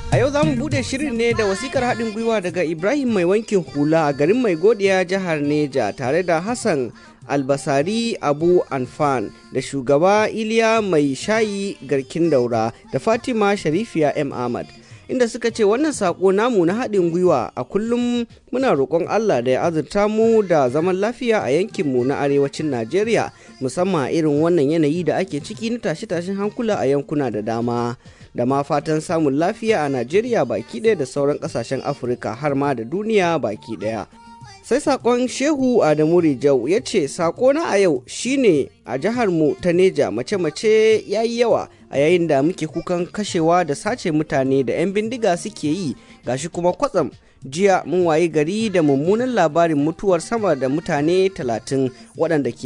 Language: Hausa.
A yau za mu bude shirin ne da wasikar haɗin gwiwa daga Ibrahim mai wankin hula a garin mai godiya jihar Neja tare da Hassan albasari abu anfan da shugaba iliya mai shayi garkin daura da fatima sharifiya m ahmad inda suka ce wannan sako namu na haɗin gwiwa a kullum muna roƙon allah da ya azurta mu da zaman lafiya a yankinmu na arewacin najeriya musamman irin wannan yanayi da ake ciki na tashe-tashen hankula a yankuna da dama da ma fatan samun lafiya a najeriya baki ɗaya da sauran ƙasashen afirka har ma da duniya baki ɗaya sai sakon shehu adamu rijau ya ce na a yau shine a jihar mu ta neja mace-mace ya yi yawa a yayin da muke kukan kashewa da sace mutane da 'yan bindiga suke yi gashi kuma kwatsam jiya mun wayi gari da mummunan labarin mutuwar sama da mutane talatin waɗanda ke